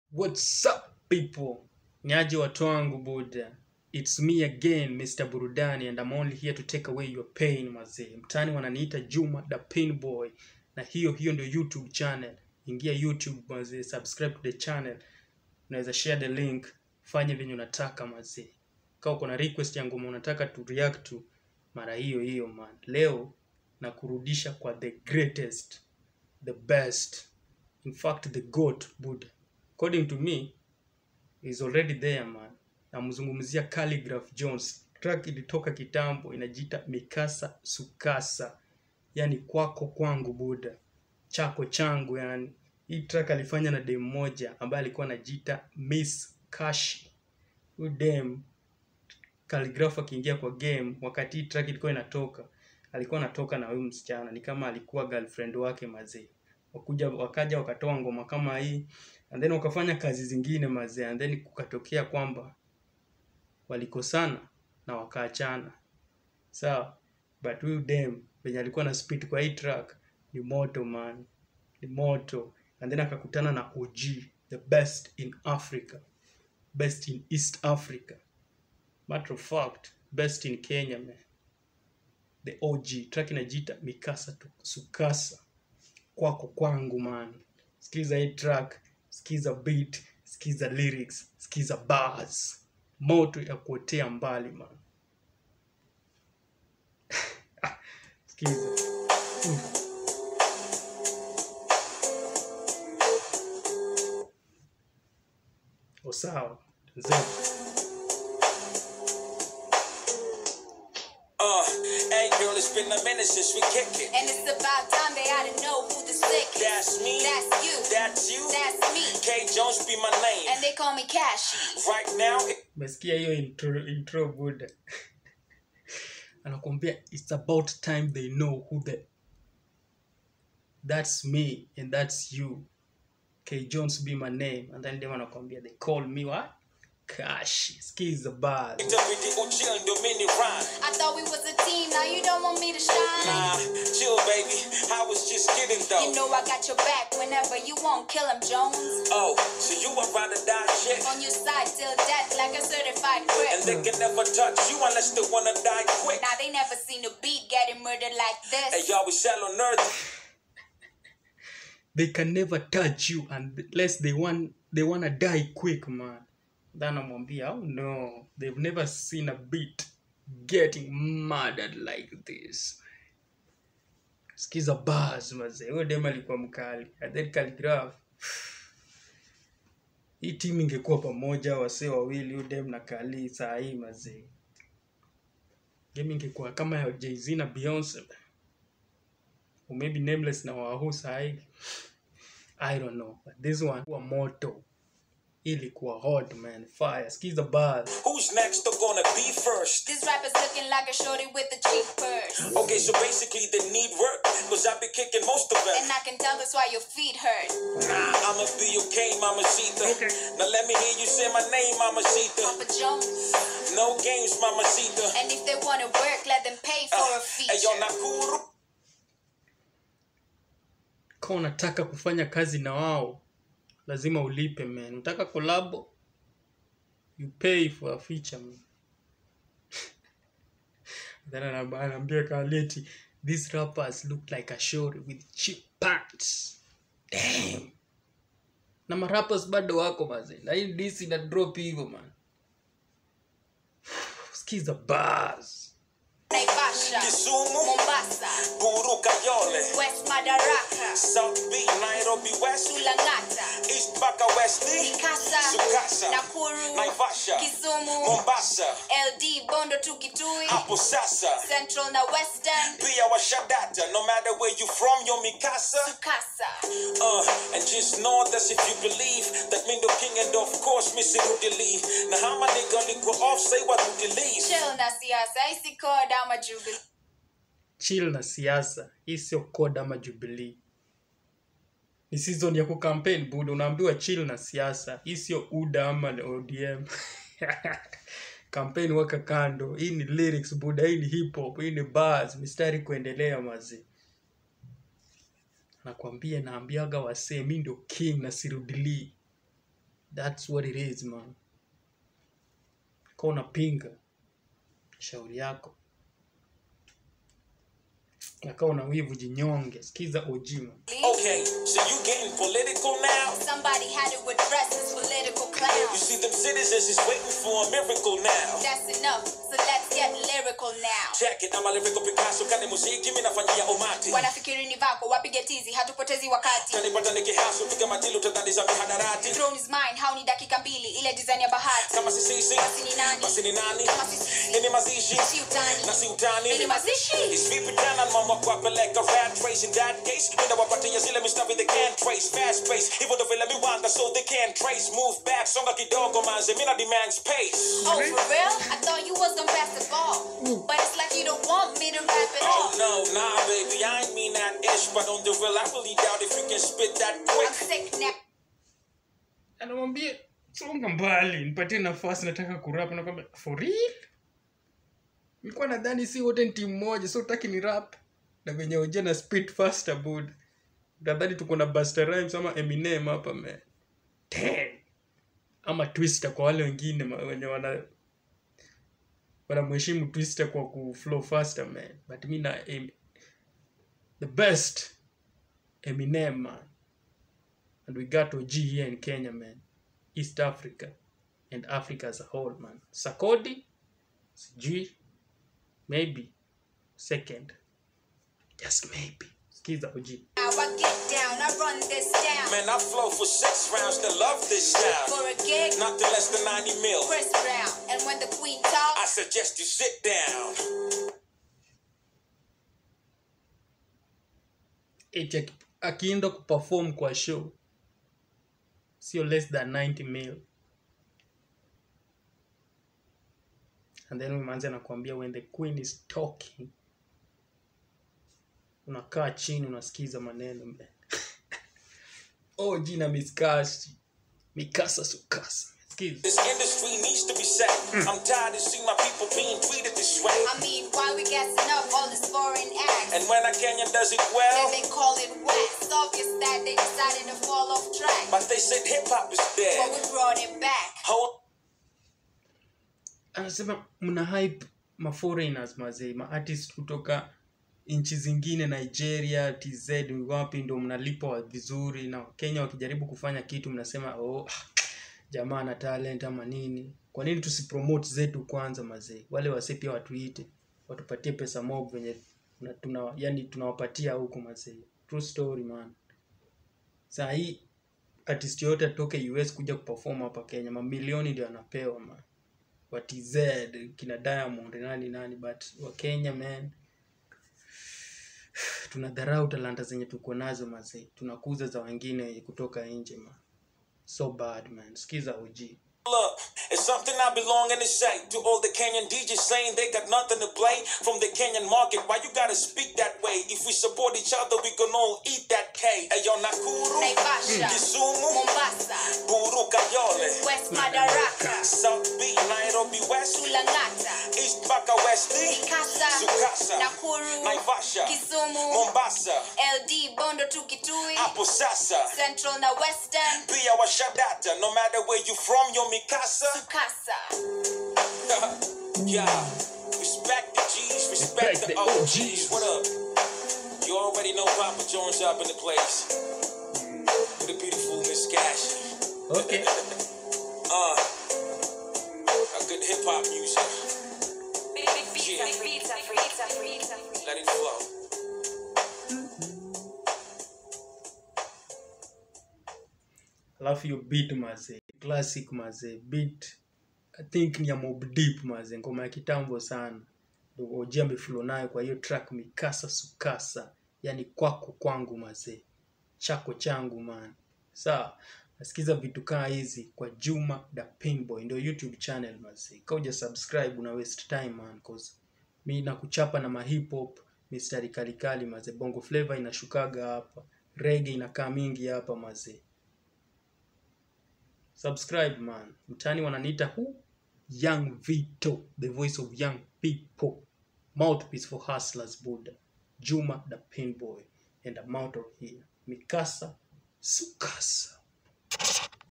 What's up people? Niaje watu wangu buda. It's me again Mr. Burudani and I'm only here to take away your pain mazee. Mtani wananiita Juma the Pain Boy na hiyo hiyo ndio YouTube channel. Ingia YouTube mazee, subscribe to the channel. Unaweza share the link, fanye venye unataka mazee. Kama uko na request ya ngoma unataka tu react to mara hiyo hiyo man. Leo na kurudisha kwa the greatest, the best, in fact the goat buda according to me is already there man namzungumzia Calligraph Jones track ilitoka kitambo inajiita mikasa sukasa yani kwako kwangu buda chako changu yani hii track alifanya na dem moja ambaye alikuwa anajiita Miss Kashi huyu dem Calligraph akiingia kwa game wakati hii track ilikuwa inatoka alikuwa anatoka na huyu msichana ni kama alikuwa girlfriend wake mazee wakuja wakaja wakatoa ngoma kama hii and then wakafanya kazi zingine mazee and then kukatokea kwamba walikosana na wakaachana sawa but huyu dem venye alikuwa na spit kwa hii track ni moto man ni moto and then akakutana na OG the best in Africa best in East Africa matter of fact best in Kenya man the OG track inajiita mikasa tu sukasa kwako kwangu man sikiza hii track sikiza beat sikiza lyrics sikiza bars moto ya kuotea mbali man sikiza Mm. O sawa Zetu. Uh, hey girl, it's been a minute since we kick it. And it's about time they ought to know who the slick is. That's me. That's you. That's you. That's me. K Jones be my name. And they call me Cashy. Right now, it- umesikia hiyo intro, intro buda anakuambia it's about time they know who the that's me and that's you k jones be my name and then dem anakuambia they call me what cash skiza bars WD chill ndo mini rhyme. I thought we was a team, now you don't want me to shine. Nah, chill baby. I was just kidding though. You know I got your back whenever you want, kill him, Jones. Oh, so you a ride or die chick? On your side till death like a certified And crip. they can never touch you unless they wanna die quick. Now they never seen a beat getting murdered like Hey, this. y'all, we shallow nerds. they can never touch you unless they want they wanna die quick man then amwambia oh no they've never seen a beat getting murdered like this skiza bars mazee huyo dem alikuwa mkali and then Calligraph hii timu ingekuwa pamoja wasee wawili huyu dem na kali saa hii mazee game ingekuwa kama ya Jay-Z na Beyonce or maybe nameless na wahu sahi i don't know but this one kuwa moto ilikuwa hot man fire skiza bars Who's next? They're gonna be first. This rapper's looking like a shorty with a cheap purse. Okay, so basically they need work. Cause I be kicking most of them. And I can tell that's why your feet hurt. Nah, I'ma be okay, Mama Sita. Now let me hear you say my name, Mama Sita. Papa Jones. No games, Mama Sita. And if they wanna work, let them pay for a Hey, yo, feature. Nakuru. kama unataka kufanya kazi na wao lazima ulipe man unataka kolabo you pay for a feature man then anab- anaambia kaleti these rappers look like a shori with cheap pants damn na marappers bado wako maze na hii disi na drop hivyo man skiza bars Naivasha. Kisumu. Mombasa. Buru Kayole. West Madaraka. South Beach, Nairobi West. Sulangata. East Baka West. Mikasa. Sukasa. Nakuru. Naivasha. Kisumu. Mombasa. LD Bondo to Kitui. Hapo sasa. Central na Western. Pia washadata. No matter where you from, yo Mikasa. Sukasa. Uh, and just know that if you believe that me the king and of course Missy Rudely. Now how my nigga nigga off say what do you leave? Chill na siasa. Isi koda ama jubilee. chill na siasa hii sio code ama jubilee ni season ya kucampaign buda unaambiwa chill na siasa hii sio uda ama odm campaign waka kando hii ni lyrics buda hii ni hip hop hii ni bars mistari kuendelea mazi nakwambia naambiaga wasee mi ndio king na sirudilii that's what it is man ka unapinga shauri yako aka una wivu jinyonge sikiza ojima Okay, so you getting political now? Somebody had to address this political You clown. see them citizens is waiting for a miracle now. That's enough, so let's get lyrical now. Check it, I'm a lyrical Picasso, kani muziki mimi nafanyia umati. wanafikiri ni vako wapige tizi hatupotezi wakati Kanipata nikihaso, piga matilo utadhani za mihadarati. Throne is mine hau ni dakika mbili ile design ya bahati Kama si sisi, Basi ni nani? basi ni nani? Kama si sisi. Ini mazishi, si utani na si utani. Ini mazishi It's vipi tena mama kuwapeleka rat race in that case Minda wapatia zile mistari they can't trace Fast pace, hivyo ndo vile miwanga so they can't trace Move back, songa kidogo manze, mina demand space Oh, for real? I thought you was gonna pass the ball. But it's like you don't want me to rap at Oh all. no, nah baby, I ain't mean that ish But on the real, I really doubt if you can spit that I'm quick sick now. anamwambia songa mbali nipatie nafasi nataka kurap nakwambia for real nilikuwa nadhani si wote ni timu moja so utaki ni rap na venye oje na speed faster bud nadhani tuko na Busta Rhymes ama Eminem hapa man Damn. ama Twister kwa wale wengine ma- wenye wana wanamheshimu Twister kwa ku flow faster man but mi na em, the best Eminem man and we got OG here in Kenya, man. East Africa and Africa as a whole, man. Sakodi, sijui, maybe second, just maybe. Skiza OG. Now I get down, I run this down. Man, I flow for six rounds, they love this sound For a gig, Nothing less than 90 mil Chris Brown. And when the queen I talks, suggest you sit down Eti aki- akienda kuperform kwa show sio less than 90 mil and then manzi anakuambia when the queen is talking unakaa chini unasikiza maneno man. oh jina miskasi mikasa sukasa sikiza This industry needs to be set I'm tired of seeing my people being treated this way I mean, why we gassing up all this foreign acts? And when a Kenyan does it Then well they call it whack. It's obvious that they decided to fall off track. But they said hip-hop is But dead we brought it back. Hold anasema mna hype ma foreigners mazee ma artist kutoka nchi zingine nigeria tz wapi ndo mnalipwa vizuri na kenya wakijaribu kufanya kitu mnasema oh, ah, jamaa na talent ama nini kwa nini tusipromote zetu kwanza mazee wale wase pia watuite watupatie pesa mob venye tuna, tuna, yani tunawapatia huku mazee true story man saa hii artist yoyote atoke us kuja kuperform hapa kenya mamilioni ndio anapewa man wa TZ kina Diamond nani nani but wa Kenya man tunadharau talanta zenye tuko nazo mazee tunakuza za wengine kutoka nje man so bad man sikiza OG Look, it's something I belong in to say to all the Kenyan DJs saying they got nothing to play from the Kenyan market. Why you gotta speak that way? If we support each other, we can all eat that cake. Ayo Nakuru, Naivasha, Kisumu, Mombasa, Buru Kayole, West Madaraka, South B, Nairobi West, Tulangata, East Baka West, Kasa, Sukasa, Nakuru, Naivasha, Kisumu, Mombasa, LD, Bondo to Kitui, Hapo Sasa, Central na Western, Pia Washadata. No matter where you from, you're Mikasa. Kasa. yeah. Respect the G's, respect, Respect the, the OGs. OGs. What up? You already know Papa Jones up in the place. With a beautiful Miss Cash. okay Uh, a good hip hop music. Let it flow. alafu hiyo beat mazee classic mazee beat i think ni ya Mobb Deep mazee ngoma ya kitambo sana Ndio OG ameflow nayo kwa hiyo track mikasa sukasa yani kwako kwangu mazee chako changu man sawa nasikiza vitu kaa hizi kwa Juma da Pinboy ndio YouTube channel mazee kauja subscribe una waste time man cause mi nakuchapa na mahip hop mistari kalikali mazee bongo flavor inashukaga hapa reggae inakaa mingi hapa mazee subscribe man mtani wananiita hu young vito the voice of young people mouthpiece for hustlers buddha juma the pinboy and I'm out of here mikasa sukasa